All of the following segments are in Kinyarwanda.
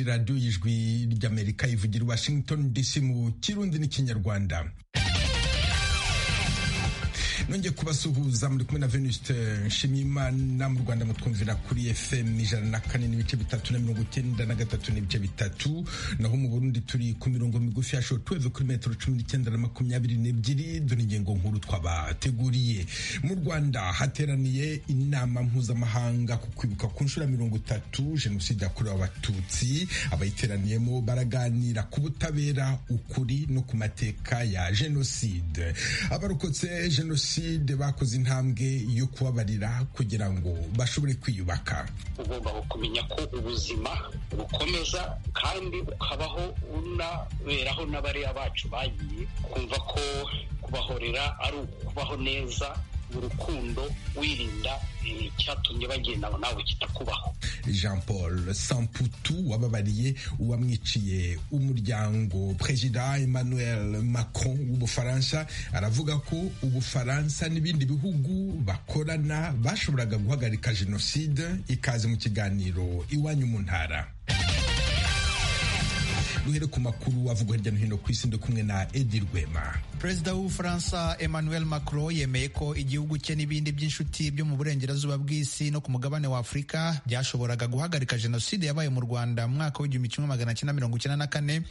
radiyo y'ijwi ry'amerika ivugira i washington dc mu kirundi n'ikinyarwanda nongeye kubasuhuza muri kumwe na venuste nshimiyimana mu rwanda mutwumvira kuri fm ijana na kane n'ibice bitatu na mirongo icyenda na gatatu n'ibice bitatu naho mu burundi turi ku mirongo migufi ya show tweve kuri metero cumi n'icyenda na makumyabiri n'ebyiri dore ingingo nkuru twabateguriye mu rwanda hateraniye inama mpuzamahanga ku kwibuka ku nshuro mirongo itatu jenoside yakorewe abatutsi abayiteraniyemo baraganira ku butabera ukuri no ku mateka ya jenoside abarokotse jenoside jenoside bakoze intambwe yo kubabarira kugira ngo bashobore kwiyubaka ugomba kumenya ko ubuzima bukomeza kandi ukabaho unaberaho n'abariya bacu bagiye kumva ko kubahorera ari ukubaho neza mu rukundo wirinda icyatumye bagenda nawe kitakubaho jean paul samputu wababariye uwamwiciye umuryango perezida emmanuel macron w'ubufaransa aravuga ko ubufaransa n'ibindi bihugu bakorana bashoboraga guhagarika jenoside ikaze mu kiganiro iwanyu mu ntara duhere ku makuru avugwa hirya no hino ku isi ndi kumwe na edi rwema perezida w'ubufaransa emmanuel macron yemeye ko igihugu cye n'ibindi by'inshuti byo mu burengerazuba bw'isi no ku mugabane wa afurika byashoboraga guhagarika jenoside yabaye mu rwanda mu mwaka w'igihumbi kimwe magana cyenda mirongo icyenda na kane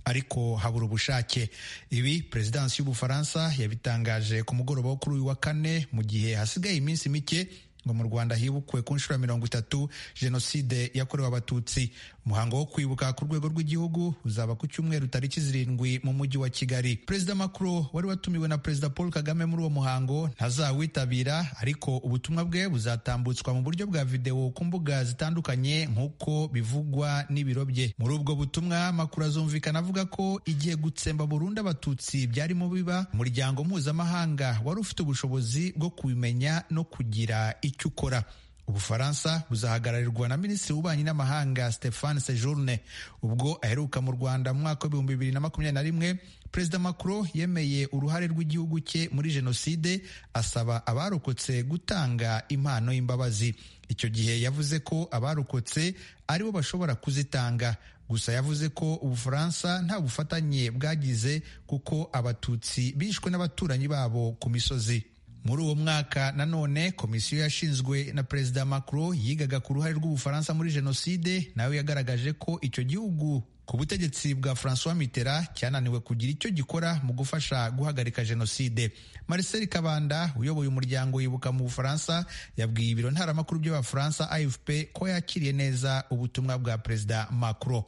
ariko habura ubushake ibi perezidansi y'ubufaransa yabitangaje ku mugoroba wo kuri uyu wa kane mu gihe hasigaye iminsi mike ngo mu rwanda hibukwe ku nshuro ya mirongo itatu jenoside yakorewe abatutsi umuhango wo kwibuka ku rwego rw'igihugu uzaba ku cyumweru tariki zirindwi mu mujyi wa kigali perezida macron wari watumiwe na perezida paul kagame muri uwo muhango ntazawitabira ariko ubutumwa bwe buzatambutswa mu buryo bwa videwo ku mbuga zitandukanye nk'uko bivugwa n'ibiro bye muri ubwo butumwa makuru azumvikana avuga ko igihe gutsemba burundu abatutsi byarimo biba umuryango mpuzamahanga wari ufite ubushobozi bwo kubimenya no kugira icyo ukora ubufaransa buzahagararirwa na minisitiri w'ububanyi n'amahanga stephane sejourne ubwo aheruka mu rwanda mu mwaka w'ibihumbi bibiri na makumyabiri na rimwe perezida macron yemeye uruhare rw'igihugu cye muri jenoside asaba abarokotse gutanga impano y'imbabazi icyo gihe yavuze ko abarokotse aribo bashobora kuzitanga gusa yavuze ko ubufaransa nta bufatanye bwagize kuko abatutsi bishwe n'abaturanyi babo ku misozi muri uwo mwaka nanone komisiyo yashinzwe na perezida macron yigaga ku ruhare rw'ubufaransa muri jenoside nawe yagaragaje ko icyo gihugu ku butegetsi bwa francois mitera cyananiwe kugira icyo gikora mu gufasha guhagarika jenoside marcel kabanda uyoboye umuryango yibuka mu bufaransa yabwiye ibiro ntaramakuru by'abafaransa afp ko yakiriye neza ubutumwa bwa perezida macron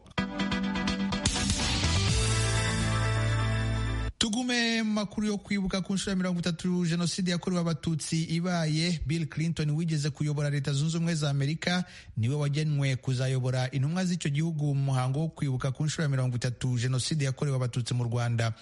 tugume makuru yo kwibuka ku nshuro ya mirongo itatu jenoside yakorewe abatutsi ibaye bill clinton wigeze kuyobora leta zunze ubumwe za amerika niwe wagenwe kuzayobora intumwa z'icyo gihugu mu muhango wo kwibuka ku nshuro ya mirongo itatu jenoside yakorewe abatutsi mu rwanda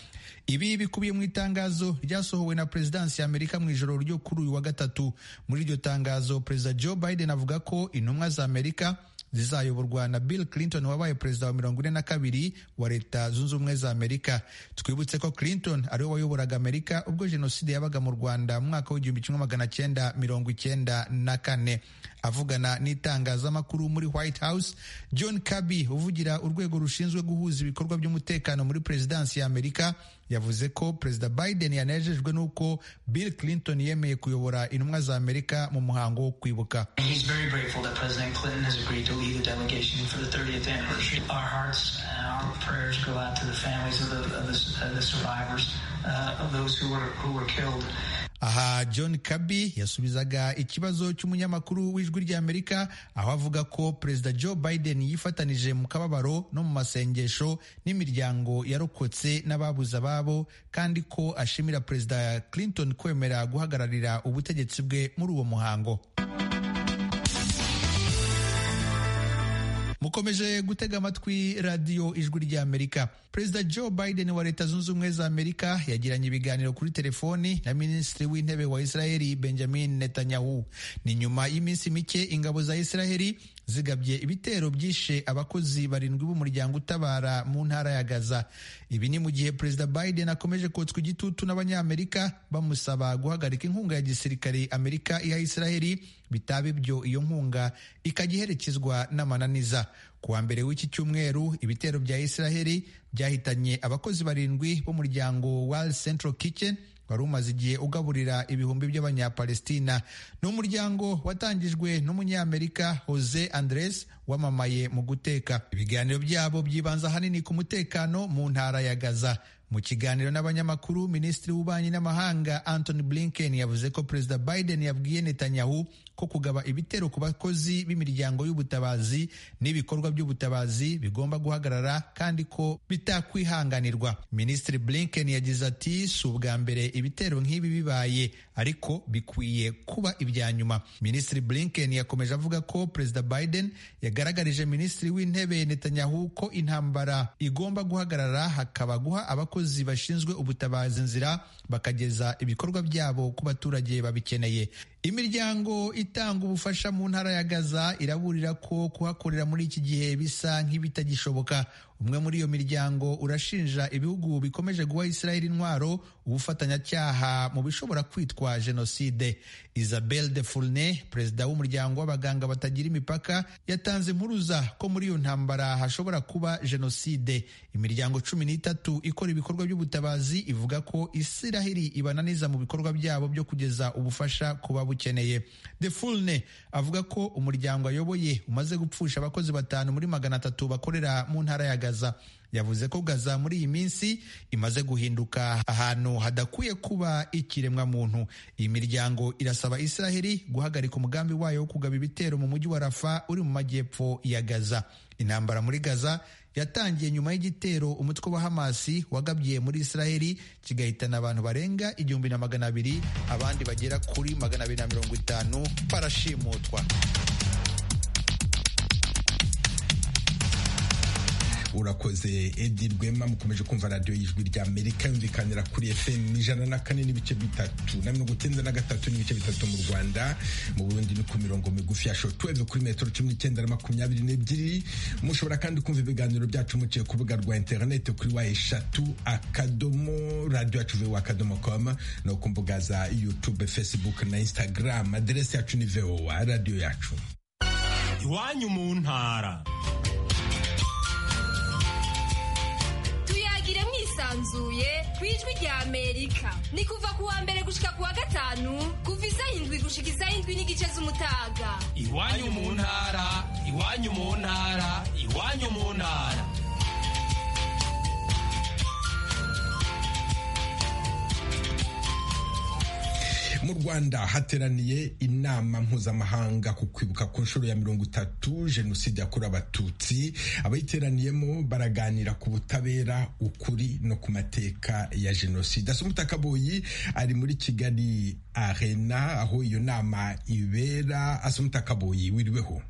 ibi bikubiye mu itangazo ryasohowe na perezidansi ya amerika mu ijoro ryo kuri uyu wa gatatu muri iryo tangazo perezida joe biden avuga ko intumwa za amerika zizayoborwa na Bill Clinton wabaye perezida wa mirongo ine na kabiri wa leta zunze ubumwe za Amerika. Twibutse ko Clinton ariwe wayoboraga Amerika ubwo jenoside yabaga mu Rwanda mu mwaka w'igihumbi kimwe magana cyenda mirongo icyenda na kane. Avugana n'itangazamakuru muri White House, John Kirby uvugira urwego rushinzwe guhuza ibikorwa by'umutekano muri perezidansi ya Amerika yavuze ko perezida Biden yanejejwe n'uko Bill Clinton yemeye kuyobora intumwa za Amerika mu muhango wo kwibuka. lead the delegation for the 30th anniversary. Our hearts and our prayers go out to the families of the, of the, of the survivors, uh, of those who were, who were killed. aha john kabi yasubizaga ikibazo cy'umunyamakuru w'ijwi ry'amerika aho avuga ko perezida joe biden yifatanije mu kababaro no mu masengesho n'imiryango yarokotse n'ababuze ababo kandi ko ashimira perezida clinton kwemera guhagararira ubutegetsi bwe muri uwo muhango mukomeje gutega amatwi radiyo ijwi ry'amerika perezida joe biden wa leta zunze ubumwe za amerika yagiranye ibiganiro kuri telefoni na minisitiri w'intebe wa israheli benjamin netanyahu ni nyuma y'iminsi mike ingabo za israheli zigabye ibitero byishe abakozi barindwi b'umuryango utabara mu ntara ya Gaza ibi ni mu gihe Perezida Biden akomeje kotswa igitutu n'abanyamerika bamusaba guhagarika inkunga ya gisirikare Amerika iha Israeli bitaba ibyo iyo nkunga ikajya iherekezwa n'amananiza ku wa mbere w'iki cyumweru ibitero bya Israeli byahitanye abakozi barindwi b'umuryango World Central Kitchen wari umaze igihe ugaburira ibihumbi by'abanyapalestina ni umuryango watangijwe n'umunyamerika jose andres wamamaye mu guteka ibiganiro byabo byibanza ahanini ku mutekano mu ntara ya gaza mu kiganiro n'abanyamakuru minisitiri w'ububanyi n'amahanga antony blinken yavuze ko perezida biden yabwiye netanyahu ko kugaba ibitero ku bakozi b'imiryango y'ubutabazi n'ibikorwa by'ubutabazi bigomba guhagarara kandi ko bitakwihanganirwa minisitiri blinken yagize ati si ubwa mbere ibitero nk'ibi bibaye ariko bikwiye kuba ibya nyuma minisitiri blinken yakomeje avuga ko perezida biden yagaragarije minisitiri w'intebe netanyahu ko intambara igomba guhagarara hakaba guha abakozi bashinzwe ubutabazi inzira bakageza ibikorwa byabo ku baturage babikeneye imiryango itanga ubufasha mu ntara ya Gaza iraburira ko kuhakorera muri iki gihe bisa nk'ibitagishoboka umwe muri iyo miryango urashinja ibihugu bikomeje guha Israel intwaro ubufatanyacyaha mu bishobora kwitwa jenoside Isabel de Fourne perezida w'umuryango w'abaganga batagira imipaka yatanze impuruza ko muri iyo ntambara hashobora kuba jenoside imiryango cumi n'itatu ikora ibikorwa by'ubutabazi ivuga ko Israel ibananiza mu bikorwa byabo byo kugeza ubufasha kuba bukeneye de fulne avuga ko umuryango ayoboye umaze gupfusha abakozi batanu muri magana atatu bakorera mu ntara ya gaza yavuze ko gaza muri iyi minsi imaze guhinduka ahantu hadakwiye kuba ikiremwa muntu iyi miryango irasaba israheli guhagarika umugambi wayo wo kugaba ibitero mu mujyi wa rafa uri mu majyepfo ya gaza intambara muri gaza yatangiye nyuma y'igitero umutwe wa hamasi wagabye muri israheli kigahitana abantu barenga igihumbi na magana abiri abandi bagera kuri magana abiri na mirongo itanu barashimutwa urakoze edi rwema mukomeje kumva radiyo y'ijwi rya amerika yumvikanira kuri fm ijana na kane n'ibice bitatu na mirongo icyenda na gatatu n'ibice bitatu mu rwanda mu burundi ni ku mirongo migufi ya shotweve kuri metero cumi n'icyenda na makumyabiri n'ebyiri mushobora kandi kumva ibiganiro byacu muciye ku rubuga rwa interineti kuri wa eshatu akadomo radiyo yacu vewa akadomo komu no ku mbuga za yutube fesibuke na instagram aderesi yacu ni vewa radiyo yacu iwanyu mu ntara yisanzuye ku ijwi rya amerika ni kuva kuwa mbere gushika kuwa gatanu kuva isa indwi gushikiza indwi n'igice z'umutaga iwanyu mu ntara iwanyu mu ntara iwanyu mu ntara mu rwanda hateraniye inama mpuzamahanga ku kwibuka ku nshuro ya mirongo itatu jenoside yakorewe abatutsi abayiteraniyemo baraganira ku butabera ukuri no ku mateka ya jenoside asumita kaboyi ari muri kigali arena aho iyo nama ibera asumita kaboyi wiriweho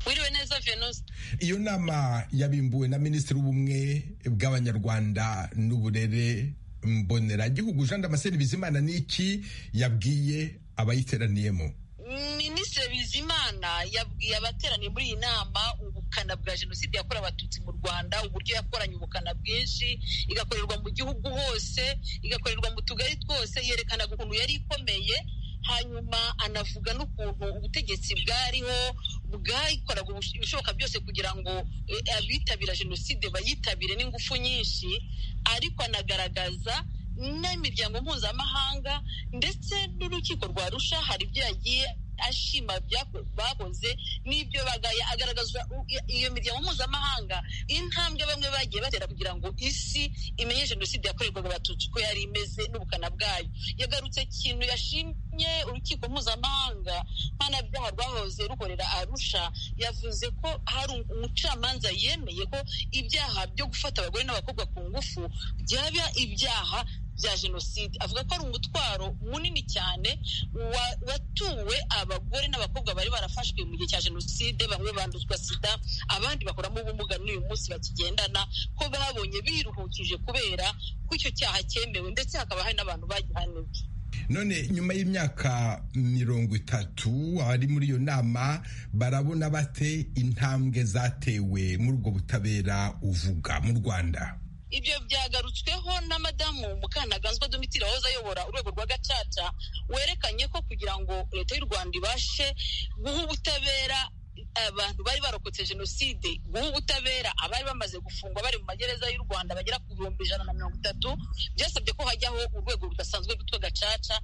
wiriwe neza venose iyo nama yabimbuwe na minisitiri w'ubumwe bw'abanyarwanda n'uburere mbonera gihugu Jean Damascene Bizimana niki yabwiye abayiteraniyemo Minisitiri Bizimana yabwiye abateraniye muri iyi nama ubukana bwa jenoside yakorewe abatutsi mu Rwanda uburyo yakoranye ubukana bwinshi igakorerwa mu gihugu hose igakorerwa mu tugari twose yerekanaga ukuntu yari ikomeye hanyuma anavuga n'ukuntu ubutegetsi bwariho bwayikoraga ibishoboka byose kugira ngo abitabira jenoside bayitabire n'ingufu nyinshi ariko anagaragaza n'imiryango mpuzamahanga ndetse n'urukiko rwa rusha hari ibyo yagiye ashima bakoze n'ibyo bagaya agaragaza iyo miryango mpuzamahanga intambwe bamwe bagiye batera kugira ngo isi imenye jenoside yakorerwaga abatutsi uko yari imeze n'ubukana bwayo yagarutse ikintu yashimye urukiko mpuzamahanga mpanabyaha rwahoze rukorera arusha yavuze ko hari umucamanza yemeye ko ibyaha byo gufata abagore n'abakobwa ku ngufu byaba ibyaha bya jenoside avuga ko ari umutwaro munini cyane watuwe abagore n'abakobwa bari barafashwe mu gihe cya jenoside bamwe banduzwa sida abandi bakoramo ubumuga n'uyu munsi bakigendana ko babonye biruhukije kubera ko icyo cyaha cyemewe ndetse hakaba hari n'abantu bagihaniwe none nyuma y'imyaka mirongo itatu abari muri iyo nama barabona bate intambwe zatewe muri ubwo butabera uvuga mu rwanda ibyo byagarutsweho na madamu mukanaganzwa domitira wahoze ayobora urwego rwa gacaca werekanye ko kugira ngo leta y'u rwanda ibashe guha ubutabera abantu bari barokotse jenoside guha ubutabera abari bamaze gufungwa bari mu magereza y'u rwanda bagera ku bihumbi ijana na mirongo itatu byasabye ko hajyaho urwego rudasanzwe rwitwa gacaca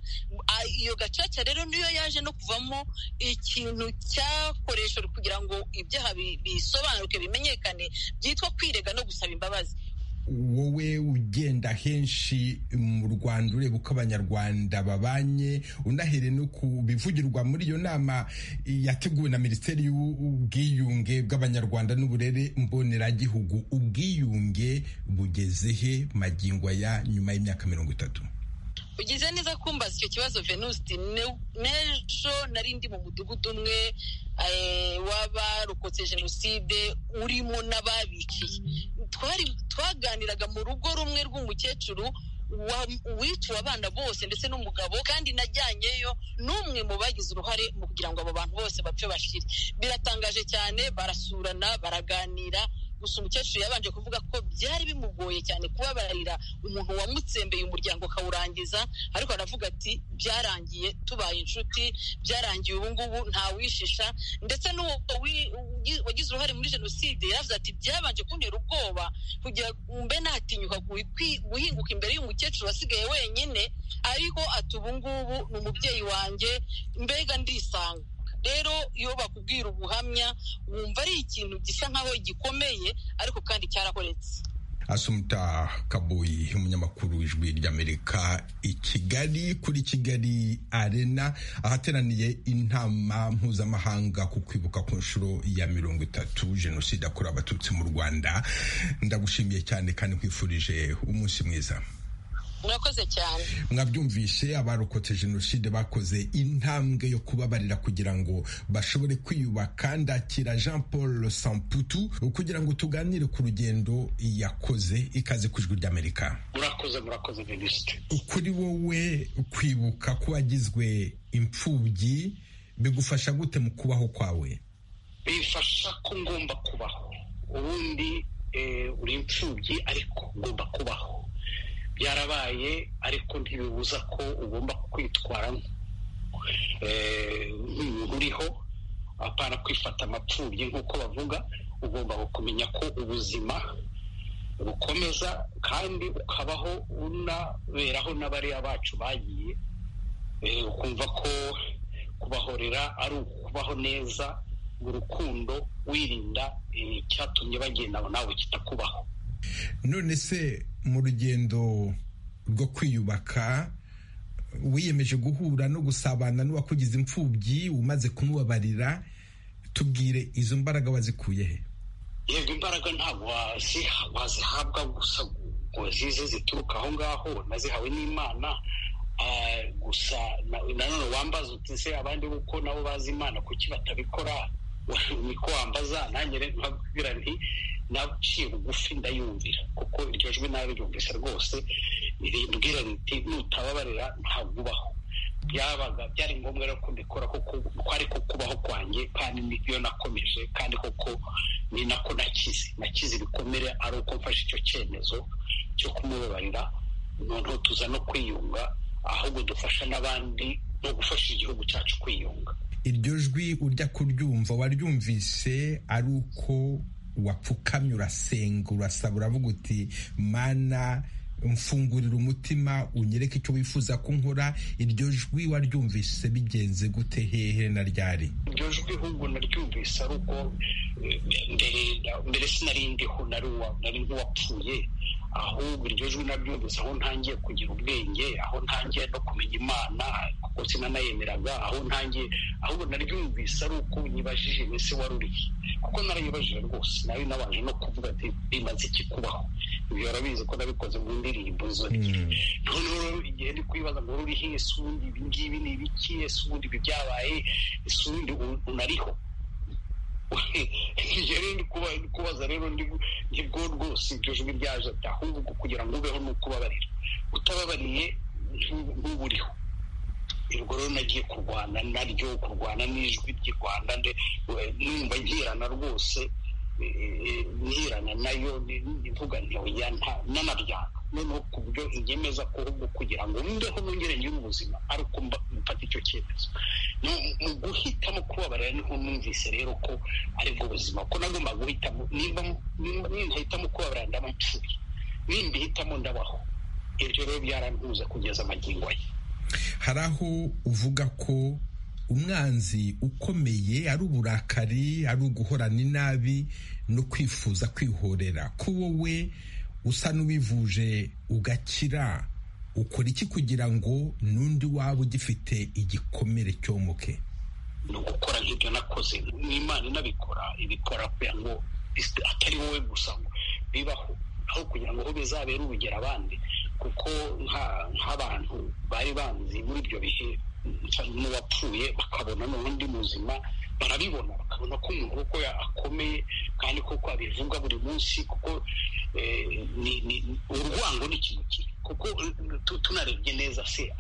iyo gacaca rero niyo yaje no kuvamo ikintu cyakoreshejwe kugira ngo ibyaha bisobanuke bimenyekane byitwa kwirega no gusaba imbabazi wowe ugenda henshi mu rwanda ureba uko abanyarwanda babanye unahere no ku bivugirwa muri iyo nama yateguwe na minisiteri y'ubwiyunge bw'abanyarwanda n'uburere mboneragihugu ubwiyunge bugeze he magingo ya nyuma y'imyaka mirongo itatu ugize neza kumbaza icyo kibazo venuste n'ejo nari ndi mu mudugudu umwe w'abarokotse jenoside urimo n'ababikiye twaganiraga mu rugo rumwe rw'umukecuru wiciwe abana bose ndetse n'umugabo kandi najyanyeyo n'umwe mu bagize uruhare mu kugira ngo abo bantu bose bapfe bashire biratangaje cyane barasurana baraganira gusa umukecuru yabanje kuvuga ko byari bimugoye cyane kubabarira umuntu wamutsembeye umuryango akawurangiza ariko aravuga ati byarangiye tubaye inshuti byarangiye ubu ngubu ntawishisha ndetse n'uwo wagize uruhare muri jenoside yaravuze ati byabanje kuntera ubwoba kugira mbe natinyuka guhinguka imbere y'umukecuru wasigaye wenyine ariko ati ubu ngubu ni umubyeyi wanjye mbega ndisanga rero iyo bakubwira ubuhamya wumva ari ikintu gisa nkaho gikomeye ariko kandi cyarakoretse asumuta kaboyi umunyamakuru w'ijwi ry'amerika i kigali kuri kigali arena ahateraniye inama mpuzamahanga ku kwibuka ku nshuro ya mirongo itatu jenoside yakorewe abatutsi mu rwanda ndagushimiye cyane kandi nkwifurije umunsi mwiza murakoze cyane mwabyumvishe abarokotse jenoside bakoze intambwe yo kubabarira kugira ngo bashobore kwiyubaka ndakira jean paul samputu kugira ngo tuganire ku rugendo yakoze ikaze ku ijwi ry'amerika murakoze murakoze minisitiri kuri wowe kwibuka ko wagizwe imfubyi bigufasha gute mu kubaho kwawe bifasha ko ngomba kubaho ubundi uri imfubyi ariko ngomba kubaho byarabaye ariko ntibibuza ko ugomba kwitwara nk'umuntu uriho apana kwifata amapfubyi nk'uko bavuga ugomba kumenya ko ubuzima bukomeza kandi ukabaho unaberaho n'abariya bacu bagiye ukumva ko kubahorera ari ukubaho neza mu rukundo wirinda icyatumye bagenda nawe kitakubaho none se mu rugendo rwo kwiyubaka wiyemeje guhura no gusabana n'uwakugize imfubyi umaze kumubabarira tubwire izo mbaraga wazikuye he yego imbaraga ntabwo wazihabwa gusa ngo zize zituruka aho ngaho nazihawe n'imana gusa nanone wambaza uti se abandi kuko nabo bazi imana kuki batabikora niko wambaza nanjye rero nkabwira nti naciye bugufi ndayumvira kuko iryo jwi nawe ryumvise rwose rimbwira riti nutababarira ntabwo ubaho byabaga byari ngombwa rero ko mbikora kuko kwari ko kubaho kwanjye kandi niyo nakomeje kandi koko ni nako nakize nakize ibikomere ari uko mfashe icyo cyemezo cyo kumubabarira noneho tuza no kwiyunga ahubwo dufasha n'abandi no gufasha igihugu cyacu kwiyunga iryo jwi ujya kuryumva waryumvise ari uko wapfukamye urasenga urasaba uravuga uti mana mfungurira umutima unyereke icyo wifuza ko nkora iryo jwi waryumvise bigenze gute hehe na ryari iryo jwi ahubwo naryumvise ari uko mbere sinarindiho nari nk'uwapfuye ahubwo iryo jwi naryumvise aho ntangiye kugira ubwenge aho ntangiye no kumenya imana kuko sinanayemeraga aho ntangiye ahubwo naryumvise ari uko nyibajije mbese wari uriye kuko narayibajije rwose nari nabanje no kuvuga ati bimaze iki kubaho ibyo warabizi ko nabikoze mu ndirimbo zo noneho igihe ndi kwibaza ngo ruriho ese ubundi ibi ngibi ni ibiki ese ubundi ibi byabaye ese ubundi unariho ndi kubaza rero nibwo rwose ibyo jwi ryaje ahubwo kugira ngo ubeho ni ukubabarira utababariye ntuburiho rero nagiye kurwana naryo kurwana n'ijwi ry'i rwanda numva ngirana rwose nirana nayo mvuga ntoya n'amaryanga noneho ku buryo inyemeza ko ahubwo kugira ngo mbeho nongere ngire ubuzima ari uko mfata icyo cyemezo mu guhitamo kubabarira niho numvise rero ko aribwo buzima ko nagomba guhitamo nintahitamo kubabarira ndaba mpfuye nimbihitamo ndabaho ibyo rero byarantuza kugeza amagingo ye hari aho uvuga ko umwanzi ukomeye ari uburakari ari uguhorana inabi no kwifuza kwihorera ko wowe usa n'uwivuje ugakira ukora iki kugira ngo n'undi waba ugifite igikomere cyomuke ni ugukora nk'ibyo nakoze n'imana inabikora ibikora kugira ngo atari wowe gusa ngo bibaho aho kugira ngo bizabere urugero abandi kuko nk'abantu bari banzi muri ibyo bihe n'uwapfuye bakabona n'undi muzima barabibona bakabona ko umuntu kuko akomeye kandi kuko abivuga buri munsi kuko urwango ni ikintu kibi kuko tunarebye neza se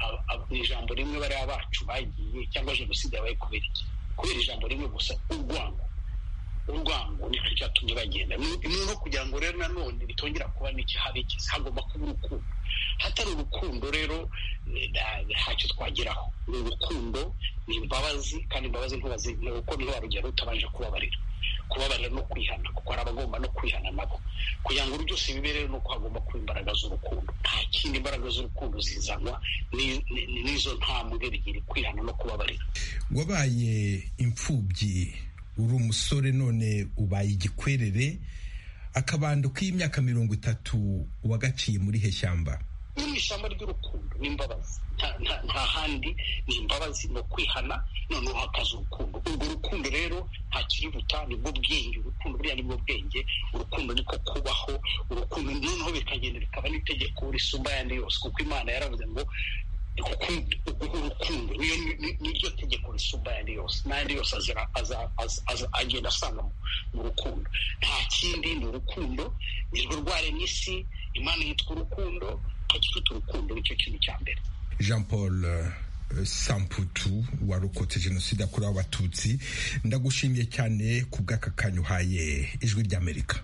mu ijambo rimwe bariya bacu bagiye cyangwa jenoside yabaye kubera iki kubera ijambo rimwe gusa urwango urwango nicyo cyatumye bagenda ni no kugira ngo rero nanone bitongera kuba n'ikihabikiza hagomba kuba urukundo hatari urukundo rero ntacyo twageraho ni urukundo ni imbabazi kandi imbabazi ntubazi kuko niho warugera utabanje kubabarira kubabarira no kwihana kuko hari abagomba no kwihana nabo kugira ngo byose bibe rero ni uko hagomba kuba imbaraga z'urukundo nta kindi imbaraga z'urukundo zizanwa n'izo ntambwe bigiri kwihana no kubabarira wabaye imfubyi uri umusore none ubaye igikwerere akabando k'imyaka mirongo itatu wagaciye muri he shyamba ni mu ishyamba ry'urukundo n'imbabazi nta handi ni imbabazi ni ukwihana noneho hakaza urukundo urwo rukundo rero nta kiributa nibwo bwenge urukundo buriya nibwo bwenge urukundo niko kubaho urukundo noneho bikagenda bikaba n'itegeko risumba ayandi yose kuko imana yaravuze ngo urukundo niryo tegeko risumba ayandi yose n'ayandi yose agenda asanga mu rukundo nta kindi ni urukundo nirwo rwaremye isi imana yitwa urukundo hagifite urukundo nicyo kintu cya mbere jean paul samputu warokotse jenoside yakorewe abatutsi ndagushimiye cyane ku bw'aka kanya uhaye ijwi ry'amerika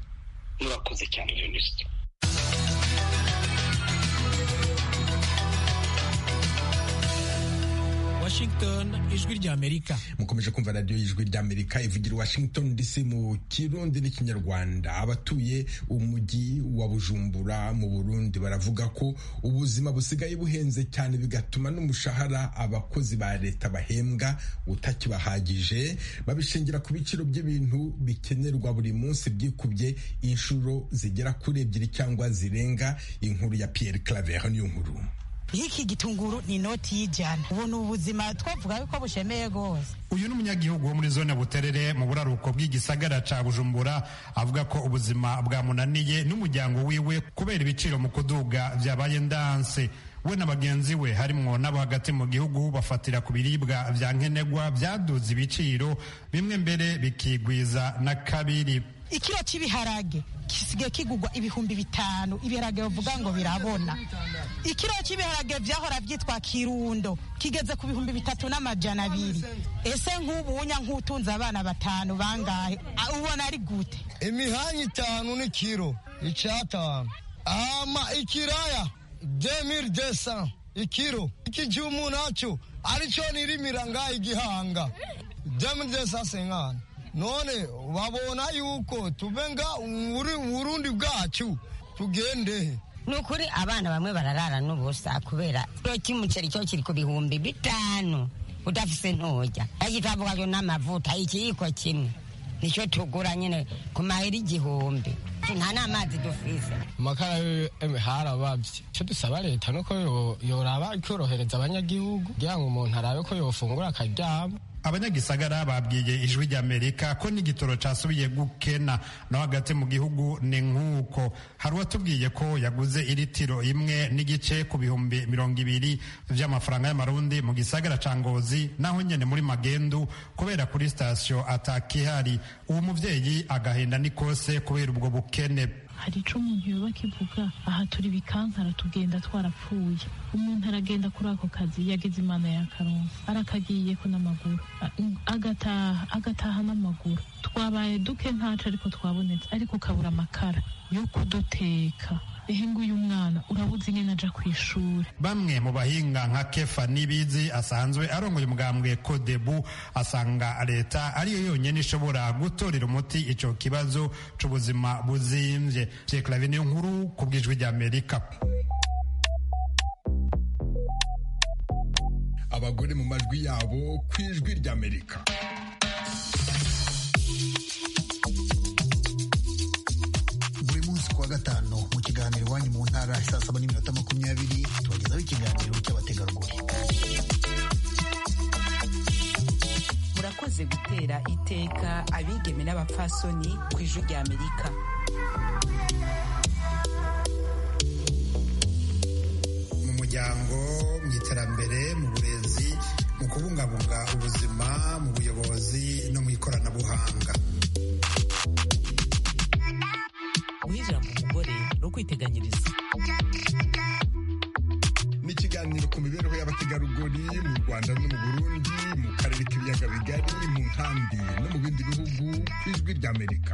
murakoze cyane jenoside Washington ijwi ry'Amerika mukomeje kumva radiyo y'ijwi ry'Amerika ivugira Washington DC mu Kirundi n'ikinyarwanda abatuye umujyi wa Bujumbura mu Burundi baravuga ko ubuzima busigaye buhenze cyane bigatuma n'umushahara abakozi ba leta bahembwa utakibahagije babishingira ku biciro by'ibintu bikenerwa buri munsi byikubye inshuro zigera kuri ebyiri cyangwa zirenga inkuru ya Pierre Claver niyo nkuru iki gitunguru ni inoti y'ijana ubu ni ubuzima twavuga ko bushemeye rwose uyu ni umunyagihugu wo muri zone buterere mu buraruko bw'igisagara ca bujumbura avuga ko ubuzima bwamunaniye n'umuryango wiwe kubera ibiciro mu kuduga byabaye ndanse we na bagenzi we harimwo n'abo hagati mu gihugu bafatira ku biribwa vya nkenerwa byaduze ibiciro bimwe mbere bikigwiza na kabiri ikiro cy'ibiharage gisigaye kigugwa ibihumbi bitanu ibiharage bavuga ngo birabona ikiro cy'ibiharage byahora byitwa kirundo kigeze ku bihumbi bitatu n'amajana abiri ese nk'ubu unya nk'utunze abana batanu bangahe ubona ari gute imihanya itanu ni kiro icatanu ama ikiraya demir desa ikiro iki gihe umuntu acyo aricyo nirimira ngaha igihanga demir desa senkana none babona yuko tubenga uburundi bwacu tugendehe ni ukuri abana bamwe bararara n'ubusa kubera kiro cy'umuceri cyo kiri ku bihumbi bitanu udafise ntujya agitavugayo n'amavuta ikiyiko kimwe nicyo tugura nyine ku mahera igihumbi nta n'amazi dufise amakara harababye icyo dusaba leta nuko yoraba ikorohereza abanyagihugu kugira ngo umuntu arabe ko yofungura akaryama abanyagisagara babwiye ijwi ry'amerika ko n'igitoro cyasubiye gukena no hagati mu gihugu ni nk'uko hari uwatubwiye ko yaguze iritiro imwe n'igice ku bihumbi mirongo ibiri by'amafaranga y'amarundi mu gisagara ca ngozi naho nyene muri magendu kubera kuri sitasiyo atakihari uwo muvyeyi agahinda n'ikose kubera ubwo buke ubukene hari ico umuntu yoba akivuga aha turi bikankara tugenda twarapfuye umuntu aragenda kuri ako kazi yageze imana yakaronsa arakagiyeko n'amaguru a- agataha agataha n'amaguru twabaye duke ntaco ariko twabonetse ariko ukabura amakara yo kuduteka ehe nguyu mwana urabuze ingene aja kw'ishure bamwe mu bahinga nka kefa n'ibizi asanzwe arongoye umugambwe kodebu asanga leta ariyo yonyine ishobora gutorera umuti ico kibazo c'ubuzima buzimvye Pierre Claver niyo nkuru ku bwijwi rya amerika abagore mu majwi yabo ku ijwi ry'amerika buri munsi kuwa gatanu mu kiganiro iwanyu mu ntara saa saba n'iminota makumyabiri tubagezaho ikiganiro cy'abategarugori murakoze gutera iteka abigeme n'abapfasoni ku ijwi rya amerika mu muryango mu iterambere mu burezi mu kubungabunga ubuzima mu buyobozi no mu ikoranabuhanga guhijira mu mugore ni ukwiteganyiriza ni ikiganiro ku mibereho y'abategarugori mu rwanda no mu burundi mu karere k'ibiyaga bigari mu nkambi no mu bindi bihugu ku ijwi ry'amerika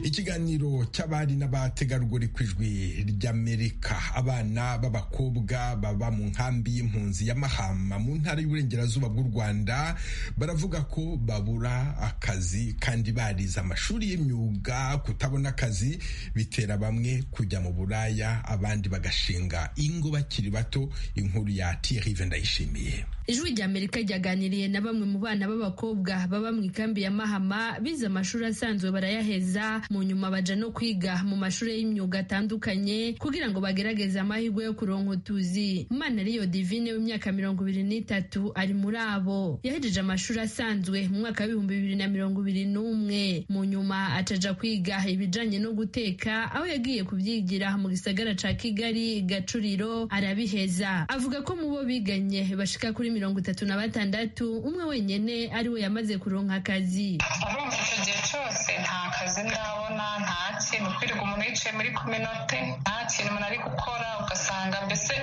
ikiganiro cy'abari n'abategarugori ku ijwi ry'amerika abana b'abakobwa baba mu nkambi y'impunzi ya mahama mu ntara y'uburengerazuba bw'u rwanda baravuga ko babura akazi kandi barize amashuri y'imyuga kutabona akazi bitera bamwe kujya mu buraya abandi bagashinga ingo bakiri bato inkuru ya tirive ndayishimiye ijwi rya amerika ryaganiriye na bamwe mu bana b'abakobwa baba mu ikambi ya mahama bize amashuri asanzwe barayaheza mu nyuma baja no kwiga mu mashuri y'imyuga atandukanye kugira ngo bagerageze amahirwe yo kuronka utuzi mana ariyo divine w'imyaka mirongo ibiri n'itatu ari muri abo yahejeje amashuri asanzwe mu mwaka w'ibihumbi bibiri na mirongo ibiri n'umwe mu nyuma acaja kwiga ibijanye no guteka aho yagiye kubyigira mu gisagara ca kigali gacuriro arabiheza avuga ko mu bo biganye bashika kuri mirongo itatu na batandatu umwe wenyene ari we yamaze kuronka akazi urumva icyo gihe cyose nta kazi ndabona nta kintu kwirirwa umuntu yicaye muri kominote nta kintu umuntu ari gukora ugasanga mbese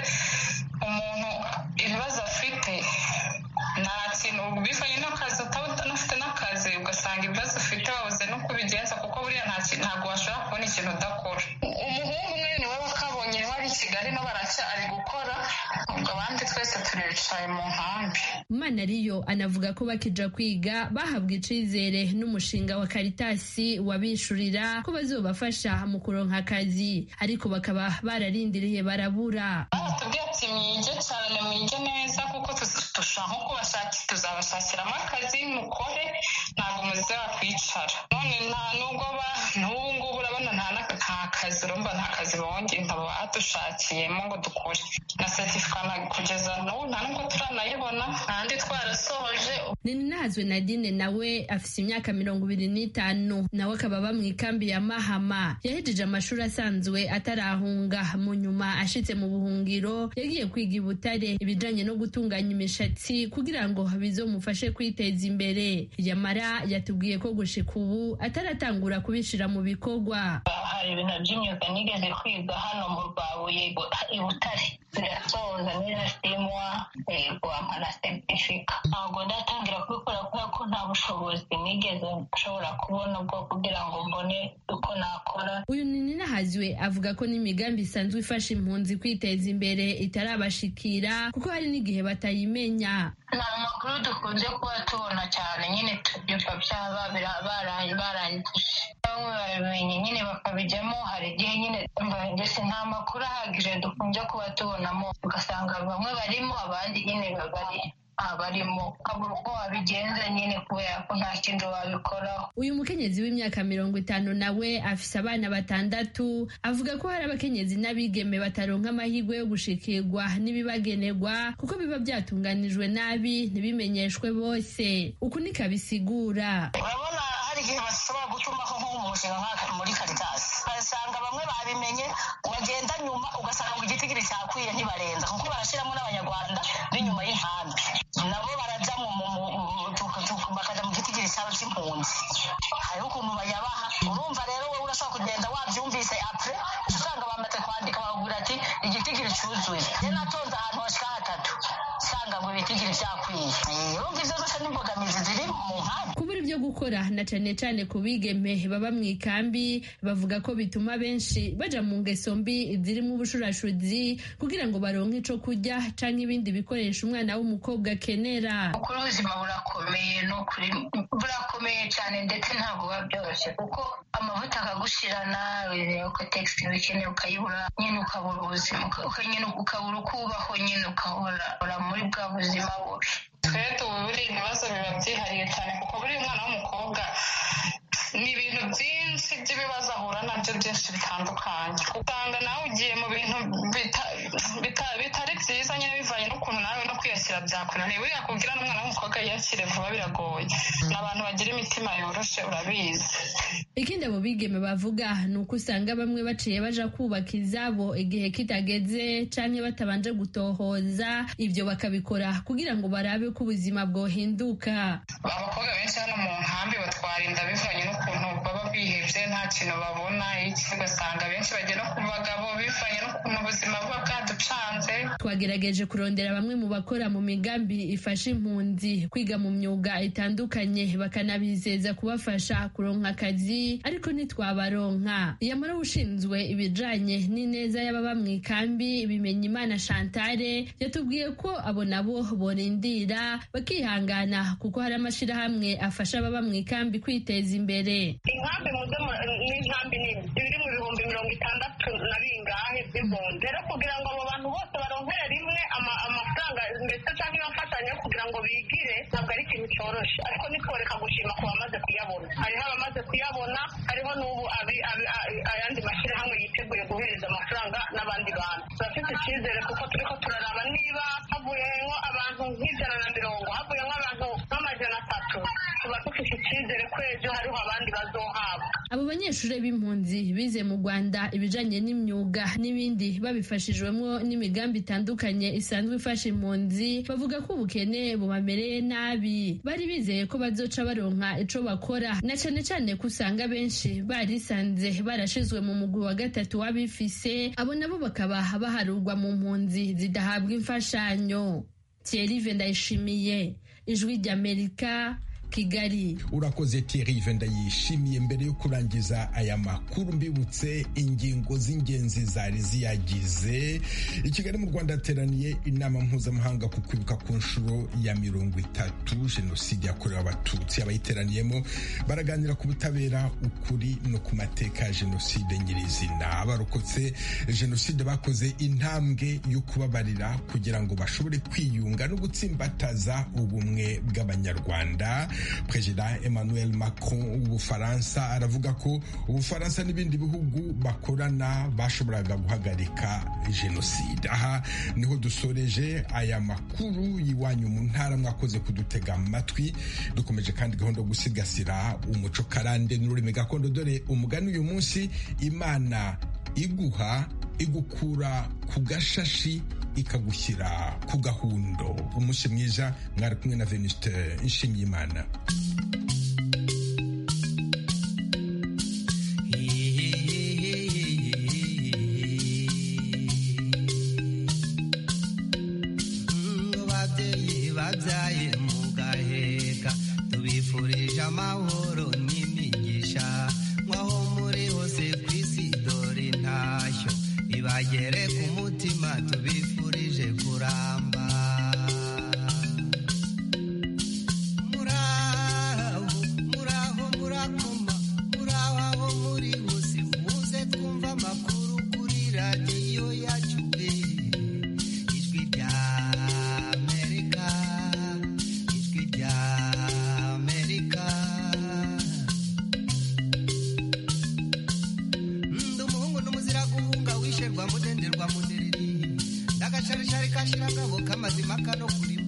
umuntu ibibazo afite nta kintu bivanye n'akazi utaba unafite n'akazi ugasanga ibibazo ufite wabuze no kubigenza kuko buriya nta kintu ntabwo washobora kubona ikintu udakora umuhungu umwe niwe wakabonye bari i kigali no baracyari gukora ubwo abandi twese turicaye mu nkambi manariyo anavuga ko bakija kwiga bahabwa icizere n'umushinga wa karitasi wabishurira ko bazobafasha mu kuronka akazi ariko bakaba bararindiriye barabura batubwiye ati mwige cyane mwige neza kuko tushobora nko kubashaki tuzabashakiramo akazi mukore ntabwo muzaba kwicara none nta nubwo ba n'ubu ngubu urabona nta n'aka- nta kazi urumva nta kazi bonge ntabwo badushakiyemo ngo dukore na seritifika na- kugeza n'ubu nta nubwo turanayibona ntandi twarasohoje ninahazwe nadine nawe afise imyaka mirongo ibiri n'itanu nawe akaba aba mu ikambi ya mahama yahejeje amashuri asanzwe atarahunga mu nyuma ashitse mu buhungiro yagiye kwiga i butare ibijanye no gutunganya imishatsi kugira ngo bizomufashe kwiteza imbere yamara yatubwiye ko gushika ubu ataratangura kubishira mu bikorwa hari ibintu by'imyuga nigeze kwiga hano mu rwabuye i butare zirasoza n'izasimwa rwampa na seritifika ntabwo ndatangira kubikora kubera ko nta bushobozi nigeze nshobora kubona bwo kugira ngo mbone uko nakora uyu ninahazwe avuga ko n'imigambi isanzwe ifasha impunzi kwiteza imbere itarabashikira kuko hari n'igihe batayimenya ni amakuru dukunze kuba tubona cyane nyine tubyumva byaba bira- bara- barangije bamwe babimenye nyine bakabijyamo hari igihe nyine mbese nta makuru ahagije dukunze kuba tubonamo ugasanga bamwe barimo abandi nyine babari abarimo ukabura uko wabigenza nyine kubera ko nta kindi wabikoraho uyu mukenyezi w'imyaka mirongo itanu nawe afise abana batandatu avuga ko hari abakenyezi n'abigeme bataronka amahirwe yo gushikirwa n'ibibagenerwa kuko biba byatunganijwe nabi ntibimenyeshwe bose uku niko abisigura urabona hari igihe bashobora gutumaho nk'umushinga nk'aka muri karitasi ugasanga bamwe babimenye wagenda nyuma ugasanga igitigiri cyakwiye ntibarenza kuko barashyiramo n'abanyarwanda b'inyuma y'inkambi nabo barajya mu mu- mu- mu- tuku- tuku- bakajya mu gitigiri cyabo cy'inkambi bamukunze hariho ukuntu bayabaha urumva rero wowe urashobora kugenda wabyumvise apure usanga bamaze kwandika bakubwira ati igitigiri cyuzuye njye natonze ahantu hashika hatatu usanga ngo ibitigiri byakwiye urumva ibyo zose n'imbogamizi ziri mu nkambi kubura ibyo gukora na cyane cyane ku bigeme baba mu ikambi bavuga ko bituma benshi baja mu ngeso mbi zirimo ubushurashuzi kugira ngo baronke ico kurya canke ibindi bikoresho umwana w'umukobwa akenera ukuri ubuzima burakomeye ni ukuri burakomeye cyane ndetse ntabwo buba byoroshye kuko amavuta akagushirana wizeye ko tekisiti ubikene ukayibura nyine ukabura ubuzima uka- nyine ukabura uko ubaho nyine ukahora ura muri bwa buzima bubi twe tuburi ibibazo biba byihariye cyane kuko buri mwana w'umukobwa ni ibintu byinshi by'ibibazo ahura nabyo byinshi bitandukanye usanga nawe ugiye mu bintu bita- bita- bitari byiza nyine bivanye n'ukuntu nawe no kwiyakira byakunaniye buriya kubwira n'umwana w'umukobwa yiyakire vuba biragoye ni abantu bagira imitima yoroshye urabizi ikindi abo bigeme bavuga ni uko usanga bamwe baciye baja kubaka izabo igihe kitageze canke batabanje gutohoza ibyo bakabikora kugira ngo barabe ko ubuzima bwohinduka abakobwa benshi hano mu nkambi batwara inda bivanye n'ukuntu baba bihebye nta kintu babona iki ugasanga abenshi bajya no ku bagabo bivanye n'ukuntu ubuzima buba bwaducanze twagerageje kurondera bamwe mu bakora mu migambi ifasha impunzi kwiga mu myuga itandukanye bakanabizeza kubafasha kuronka akazi ariko ntitwabaronka iyamara ushinzwe ibijanye n'ineza y'ababa mu ikambi bimenya imana shantare yatubwiye ko abo nabo borindira bakihangana kuko hari amashirahamwe afasha ababa mu ikambi kwiteza imbere inkambi mpuzama n'inkambi ni ibiri mu bihumbi mirongo itandatu na bingahe by'ibombe rero kugira ngo abo bantu bose baronkere rimwe ama- amafaranga ndetse cyangwa imfashanyo kugira ngo bigire ntabwo ari ikintu cyoroshye ariko nitworeka gushima ku bamaze kuyabona hariho abamaze kuyabona hariho n'ubu abi- abi- a- ayandi mashyirahamwe yiteguye guhereza amafaranga n'abandi bantu turafite icyizere kuko turiko turaraba niba havuyemo abantu nk'ijana na mirongo havuyemo abantu nk'amajana atatu tuba dufite icyizere ko ejo hariho abandi bazohabwa abo banyeshuri b'impunzi bize mu rwanda ibijanye n'imyuga n'ibindi babifashijwemo n'imigambi itandukanye isanzwe ifasha impunzi bavuga ko ubukene bubamereye nabi bari bizeye ko bazoca baronka ico bakora na cane cane ko usanga benshi barisanze barashizwe mu mugwi wa gatatu w'abifise abo nabo bakaba baharurwa mu mpunzi zidahabwa imfashanyo Thierry ndayishimiye ijwi ry'amerika kigali urakoze Thierry yishimiye mbere yo kurangiza aya makuru mbibutse ingingo z'ingenzi zari ziyagize i kigali mu rwanda hateraniye inama mpuzamahanga ku kwibuka ku nshuro ya mirongo itatu jenoside yakorewe abatutsi abayiteraniyemo baraganira ku butabera ukuri no ku mateka ya jenoside nyirizina abarokotse jenoside bakoze intambwe yo kubabarira kugira ngo bashobore kwiyunga no gutsimbataza ubumwe bw'abanyarwanda perezida emmanuel macron w'ubufaransa aravuga ko ubufaransa n'ibindi bihugu bakorana bashoboraga guhagarika jenoside aha niho dusoreje aya makuru y'iwanyu mu ntara mwakoze kudutega amatwi dukomeje kandi gahunda yo gusigasira umuco karande n'ururimi gakondo dore umugani uyu munsi imana iguha igukura ku gashashi ikagushyira ku gahundo umunsi mwiza mwari kumwe na venuste nshimyimana babyeyi babyaye mugaheka tubifurije amahoro n'imigisha mwaho muri hose ku isi dore intashyo ibagere ku mutima tubifurije kuramba muraho muraho murakoma muraho aho muri hose muze twumva amakuru kuri radiyo yacu eh. ijwi rya amerika ijwi rya amerika ndi umuhungu n'umuzira guhunga wisherwa mudenderwa mudereri ndagacarishari kashira ngabo kamazima kano kuri